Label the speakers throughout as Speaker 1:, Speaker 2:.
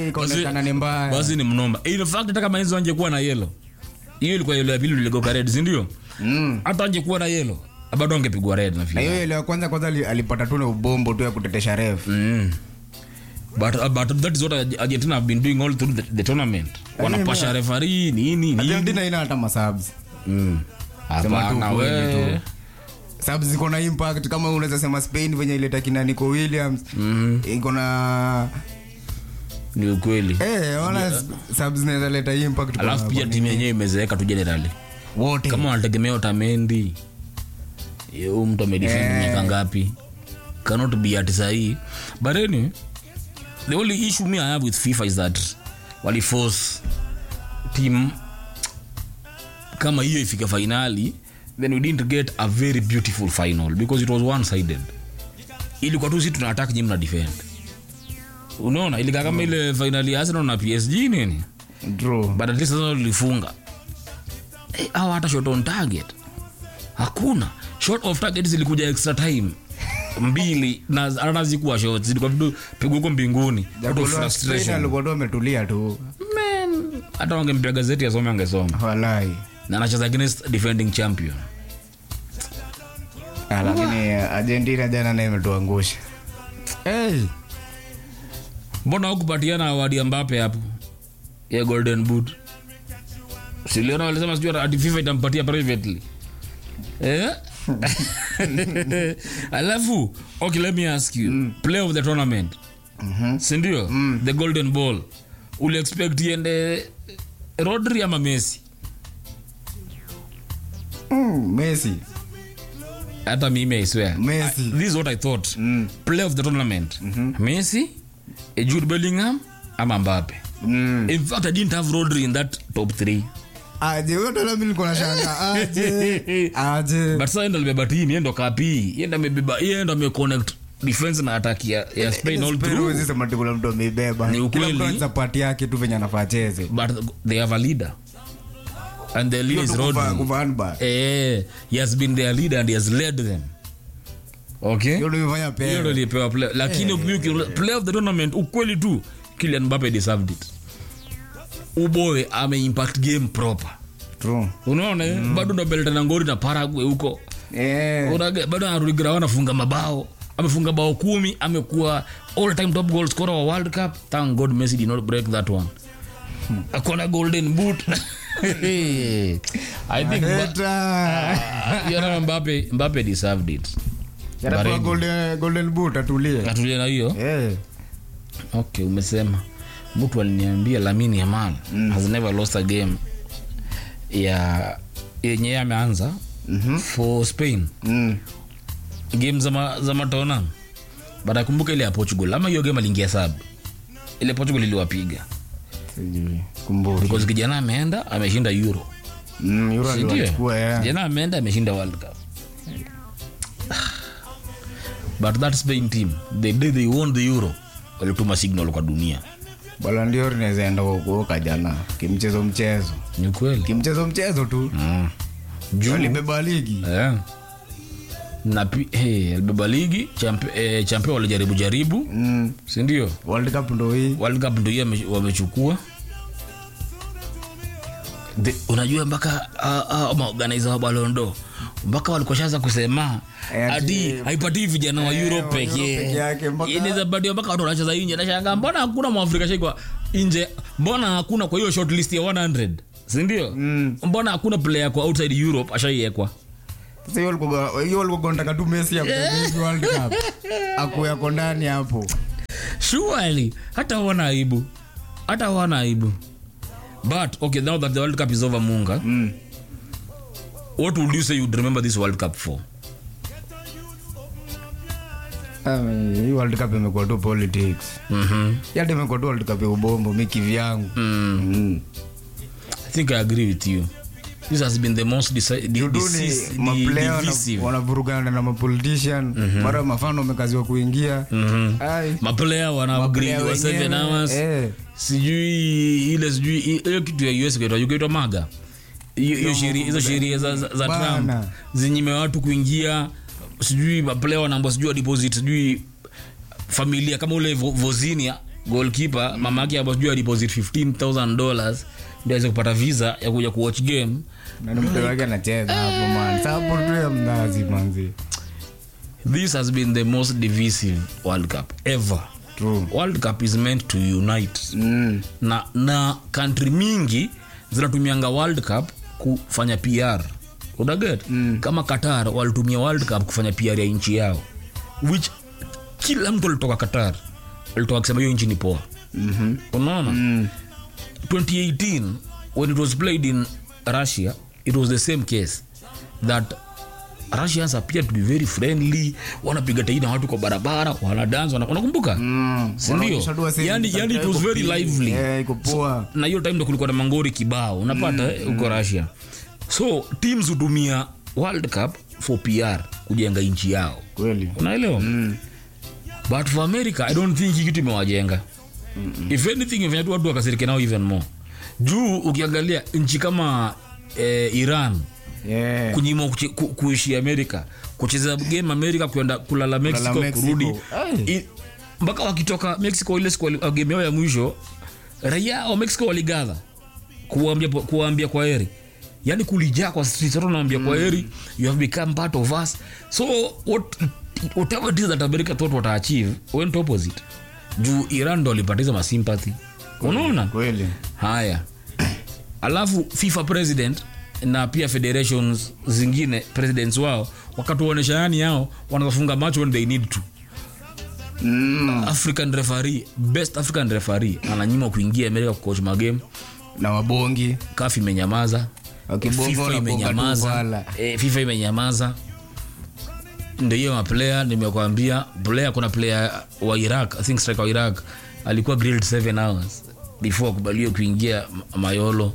Speaker 1: yani ikaonekana ni mbaya
Speaker 2: basi ni mnoma in fact hata kama hizo angekuwa na yelo hiyo ilikuwa yelo ya pili iligoka red si ndio
Speaker 1: Mm.
Speaker 2: hata angekuwa na yelo bado angepigwa red
Speaker 1: na
Speaker 2: nafikiri
Speaker 1: hiyo ile ya kwanza kwanza ali- alipata tu na ubombo tu ya kutetesha ref
Speaker 2: Mm. But, uh, but that is what Argentina have been doing all through the, the tournament. Wanapasha referee nini nini.
Speaker 1: argentina ina hata masabs
Speaker 2: Mm.
Speaker 1: Sema tu
Speaker 2: Hapana
Speaker 1: kweli
Speaker 2: we.
Speaker 1: tu. subs ziko na impact kama unaweza sema spain venye ileta kina nico williams iko na
Speaker 2: Ni ukweli.
Speaker 1: eh ona subs zinaweza leta impact kwa-
Speaker 2: Alafu pia
Speaker 1: kwa
Speaker 2: timu yenyewe imezeeka tu generally.
Speaker 1: wote
Speaker 2: Kama wanategemea Otamendi. Huyu mtu amedefend
Speaker 1: Eh.
Speaker 2: miaka ngapi? Cannot be at sahi. But anyway, the only issue me I have with FIFA is that wali force team kama hiyo ifike finali then we didn't get a very beautiful final because it was one sided ilikuwa tu si tuna attack nyinyi mna defend unaona ilikaa kama ile finali ya Arsenal na PSG nini
Speaker 1: draw
Speaker 2: but at least sasa lilifunga eh, au hata shot on target hakuna shot of target zilikuja extra time mbili na hata zikuwa shot zilikuwa vitu pigwa huko mbinguni out of
Speaker 1: Spain
Speaker 2: frustration
Speaker 1: alikuwa tu ametulia tu
Speaker 2: man hata wangempea gazeti asome angesoma
Speaker 1: walai
Speaker 2: na anacheza against defending champion
Speaker 1: Ah, lakini argentina jana naye imetuangusha hey.
Speaker 2: mbona hukupatiana awadi ya Mbappe hapo ya golden boot siliona walisema sijui ati FIFA itampatia privately eh? alafu okay let me ask you play of the tournament sindio the golden ball uli expect iende rodri ama messi
Speaker 1: mm, messi
Speaker 2: hata mimi i swear
Speaker 1: Messi.
Speaker 2: I- this is what i thought play of the tournament messi eh, jude bellingham ama mbappe
Speaker 1: mm.
Speaker 2: in fact i didn't have rodri in that top three
Speaker 1: aje huyo ndo mimi niko na shanga aje aje
Speaker 2: but sasa ndo alibeba team yeye ndo kapi yeye ndo amebeba yeye ndo ameconnect defense na attack ya, ya Spain all
Speaker 1: Spain
Speaker 2: through
Speaker 1: huwezi sema ati kuna mtu ameibeba
Speaker 2: Ni
Speaker 1: kila
Speaker 2: ukweli.
Speaker 1: mtu anza pati yake tu venye anafaa cheze
Speaker 2: but they have a leader and the leader is
Speaker 1: Hiyo tu kuva-
Speaker 2: Rodri
Speaker 1: kuva handball.
Speaker 2: eh he has been their leader and he has led them okay
Speaker 1: Hiyo ndio imefanya
Speaker 2: hiyo ndo
Speaker 1: pea
Speaker 2: ilipewa play lakini ukiuki play of the tournament ukweli tu Kylian Mbappe deserved it uboy ame impact game proper
Speaker 1: true
Speaker 2: unaona mm. bado ndo belta na ngori na Paraguay huko
Speaker 1: eh
Speaker 2: Unage- bado anarudi ground anafunga mabao amefunga bao kumi amekuwa all time top goal scorer wa world cup thank god messi did not break that one akona golden boot i think Mba-
Speaker 1: Eta.
Speaker 2: you know, mbappe mbappe deserved it
Speaker 1: Yanapewa
Speaker 2: Baridi.
Speaker 1: golden golden boot atulie
Speaker 2: atulia na hiyo
Speaker 1: eh
Speaker 2: okay umesema mtu aliniambia lamini yamal mm. has never lost a game ya yenye ameanza mm-hmm. for spain
Speaker 1: mm
Speaker 2: game za, ma, za matona but akumbuka ile ya portugal ama hiyo game aliingia sab ile portugal iliwapiga
Speaker 1: sijui kumbuki
Speaker 2: because kijana ameenda ameshinda euro
Speaker 1: mm yule
Speaker 2: Sindio?
Speaker 1: aliwachukua eh
Speaker 2: kijana ameenda ameshinda world cup but that spain team the day they won the euro walituma signal kwa dunia
Speaker 1: bala ndio inaweza enda kuoka jana kimchezo mchezo
Speaker 2: ni kweli
Speaker 1: kimchezo mchezo tu
Speaker 2: mm. juu
Speaker 1: alibeba ligi
Speaker 2: eh. na pi- hey, alibeba ligi champ- eh, champion walijaribu jaribu
Speaker 1: mm
Speaker 2: sindio
Speaker 1: world cup ndo hii
Speaker 2: world cup ndo hiyo ame- wamechukua The- unajua mpaka uh, uh, maorganiza wa balondo mpaka walikoshaanza kusema
Speaker 1: Eh, ati-
Speaker 2: ati haipatii vijana wa
Speaker 1: Eh,
Speaker 2: euro
Speaker 1: wa Euro
Speaker 2: pekee
Speaker 1: peke yake, mpaka-
Speaker 2: inaweza patiwa mpaka watu wanacheza nje nashanga mbona hakuna mwafrika shaikwa nje mbona hakuna kwa hiyo short list ya 100 sindio
Speaker 1: Mm.
Speaker 2: mbona hakuna player kwa outside europe ashaiekwa
Speaker 1: sasa hiyo walikuwa hiyo walikuwa wanataka tu Messi apige world cup akuyako ndani hapo
Speaker 2: surely hata wana aibu hata wana aibu but okay now that the world cup is over munga
Speaker 1: mm
Speaker 2: what would you say you'd remember this world cup for
Speaker 1: Ah, hii world cup imekuwa tu politics
Speaker 2: mm-hmm.
Speaker 1: yata imekuwa tu world cup ya ubombo mi kivyangu
Speaker 2: mm.
Speaker 1: mm.
Speaker 2: i think i agree with you this has been the most deci- di-
Speaker 1: Judu
Speaker 2: decis-
Speaker 1: ni
Speaker 2: di-
Speaker 1: maplayer wana-
Speaker 2: divisive
Speaker 1: wanavurugana na mapolitician mara mafano wamekaziwa kuingia Ai,
Speaker 2: maplayer wana upgrade
Speaker 1: maplayer
Speaker 2: wa seven
Speaker 1: wenyewe,
Speaker 2: hours
Speaker 1: eh.
Speaker 2: sijui ile sijui hiyo kitu ya us kaitwa ukaitwa maga hiyo hiyo sheria hizo sheria za, za, za
Speaker 1: Bana.
Speaker 2: trump zinyime watu kuingia sijui maplayer wanaambwa sijui wa deposit sijui familia kama ule Vo- vozinia goalkeeper mama yake hapo sijui deposit 15000 dollars ndio aweze kupata visa ya kuja kuwatch game
Speaker 1: na ni mtu wake anacheza hapo man sapo tu ya mnazi manzi
Speaker 2: this has been the most divisive world cup ever
Speaker 1: true
Speaker 2: world cup is meant to unite
Speaker 1: mm.
Speaker 2: na na country mingi zinatumianga world cup kufanya pr unaget mm. kama qatar walitumia world cup kufanya pr ya nchi yao which kila mtu alitoka qatar alitoka akisema hiyo nchi ni poa
Speaker 1: mm-hmm.
Speaker 2: unaona
Speaker 1: mm.
Speaker 2: 2018 when it was played in russia it was the same case that russians appear to be very friendly wanapiga taini na watu kwa barabara wanadance wana- unakumbuka
Speaker 1: Mm.
Speaker 2: Sindio?
Speaker 1: Wanaonyesha tu wasee
Speaker 2: Yani- yani it was
Speaker 1: iko
Speaker 2: very
Speaker 1: pi-
Speaker 2: lively.
Speaker 1: eh, iko poa
Speaker 2: na hiyo time ndo kulikuwa na mangori kibao unapata eh, huko russia so teams hutumia world cup for pr kujenga nchi yao
Speaker 1: kweli
Speaker 2: unaelewa
Speaker 1: mm.
Speaker 2: but for america i don't think hii kitu imewajenga if anything imefanya tu watu wakasirike nao even more juu ukiangalia nchi kama eh, iran
Speaker 1: yeah.
Speaker 2: kunyima kuchi- ku, kuishi amerika kucheza game amerika kwenda kulala mexico,
Speaker 1: Mexico.
Speaker 2: kurudi
Speaker 1: Ai.
Speaker 2: I- mpaka wakitoka mexico ile siku wali- uh, game yao ya mwisho raia wa mexico waligadha kuwaambia kuwaambia kwa heri yani kulijaa kwa streets watu wanaambia kwa heri you have become part of us so what, whatever it is that america thought what achieve went opposite juu iran ndo walipatiza masympathy unaona
Speaker 1: kweli
Speaker 2: haya alafu fifa president na pia federations zingine presidents wao wakatuonyesha yani yao wanafunga macho when they need to
Speaker 1: mm.
Speaker 2: african referee best african referee ananyima kuingia amerika kucoach magame
Speaker 1: na wabongi
Speaker 2: kaf imenyamaza
Speaker 1: Wakibonga
Speaker 2: fifa
Speaker 1: wanaponga tu
Speaker 2: imenyamaza
Speaker 1: wala.
Speaker 2: e, fifa imenyamaza ndio hiyo maplayer nimekwambia player kuna player wa iraq i think striker wa iraq alikuwa grilled 7 hours before akubaliwe kuingia M- mayolo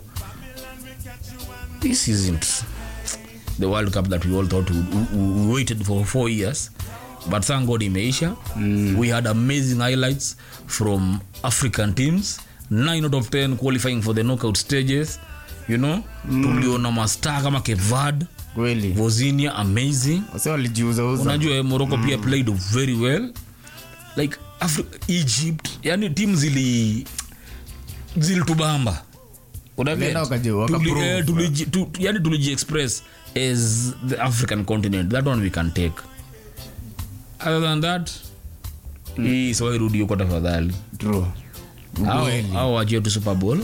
Speaker 2: this isn't the world cup that we all thought we, we, we waited for four years but thank god imeisha mm. we had amazing highlights from african teams 9 out of 10 qualifying for the knockout stages you know mm. tuliona mastar kama kevad
Speaker 1: kweli
Speaker 2: vozinia amazing
Speaker 1: wase walijiuzauza
Speaker 2: unajua eh, morocco pia played very well like Afri egypt yani tim zili zilitubamba Unaget?
Speaker 1: Walienda wakaji-
Speaker 2: Tuli-
Speaker 1: wakaprove.
Speaker 2: eh, tuliji- tu- tu- yani tuliji-express as the african continent that one we can take other than that hii siwairudi huko tafadhali
Speaker 1: true
Speaker 2: au
Speaker 1: Kweli.
Speaker 2: au wachie tu super bowl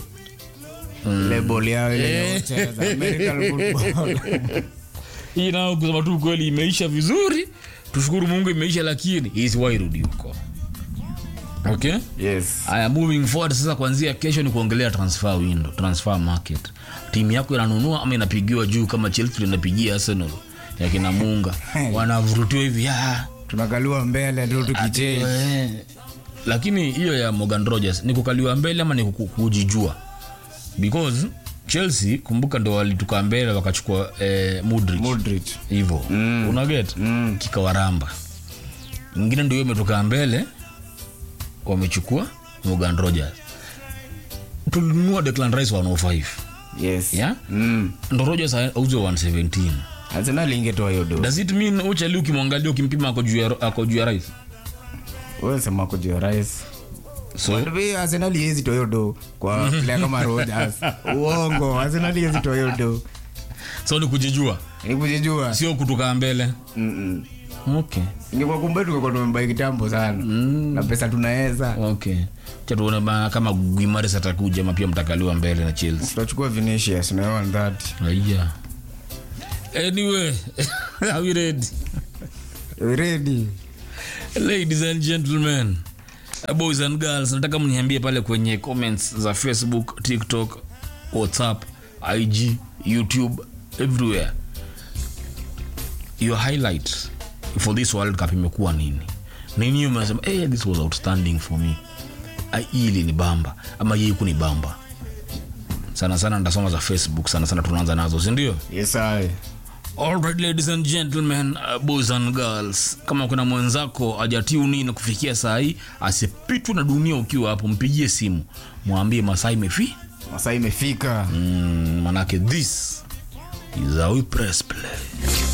Speaker 1: label yao ile ya kucheza American football
Speaker 2: hii nao kusema tu kweli imeisha vizuri tushukuru mungu imeisha lakini hii siwairudi huko okay
Speaker 1: yes
Speaker 2: haya moving forward sasa kuanzia kesho ni kuongelea transfer window transfer market timu yako inanunua ama inapigiwa juu kama chelsea inapigia arsenal yakina munga wanavurutiwa hivi ah,
Speaker 1: tunakaliwa mbele tu tukichei
Speaker 2: eh. lakini hiyo ya morgan rogers ni kukaliwa mbele ama ni kuku- kujijua because chelsea kumbuka ndo walituka mbele wakachukua eh, Mudryk
Speaker 1: Modric
Speaker 2: hivo mm. unaget mm. kikawaramba ingine ndio hiyo imetoka mbele wamechukua morgan rogers tulinunua declan rice 105
Speaker 1: yes
Speaker 2: yeah?
Speaker 1: mm.
Speaker 2: ndo rogers auzwe 117
Speaker 1: Arsenal ingetoa hiyo do
Speaker 2: does it mean uchali ukimwangalia ukimpima ako juu ya- ako juu ya rice
Speaker 1: wewe sema kujua rais
Speaker 2: so
Speaker 1: Wallahi, Arsenal iwezi toa hiyo do kwa player kama Rodgers uongo Arsenal iwezi toa hiyo do
Speaker 2: so ni kujijua
Speaker 1: ni kujijua
Speaker 2: sio kutoka mbele
Speaker 1: Mm-mm.
Speaker 2: okay
Speaker 1: ingekuwa kumbe tungekuwa tumembai kitambo sana na pesa tunaweza
Speaker 2: okay cha tuone ba- kama guimares atakuja ama pia mtakaliwa mbele na chelsea
Speaker 1: tutachukua Vinicius na one that
Speaker 2: Aya. Anyway, are we ready?
Speaker 1: ready
Speaker 2: Ladies and gentlemen, uh, boys and girls, nataka mniambie pale kwenye comments za Facebook, TikTok, WhatsApp, IG, YouTube, everywhere. Your highlight for this World Cup imekuwa nini? Nini umesema, hey, this was outstanding for me. Ah, Hii ni bamba ama hii kuni bamba. Sana sana ndasoma za Facebook, sana sana tunaanza nazo, si ndio?
Speaker 1: yes I
Speaker 2: Alright, ladies and gentlemen, uh, boys and girls, kama kuna mwenzako ajatuni na kufikia saa hii asipitwe na dunia ukiwa hapo, mpigie simu mwambie masaa imefi
Speaker 1: masaa imefika
Speaker 2: mm, manake this is how we press play.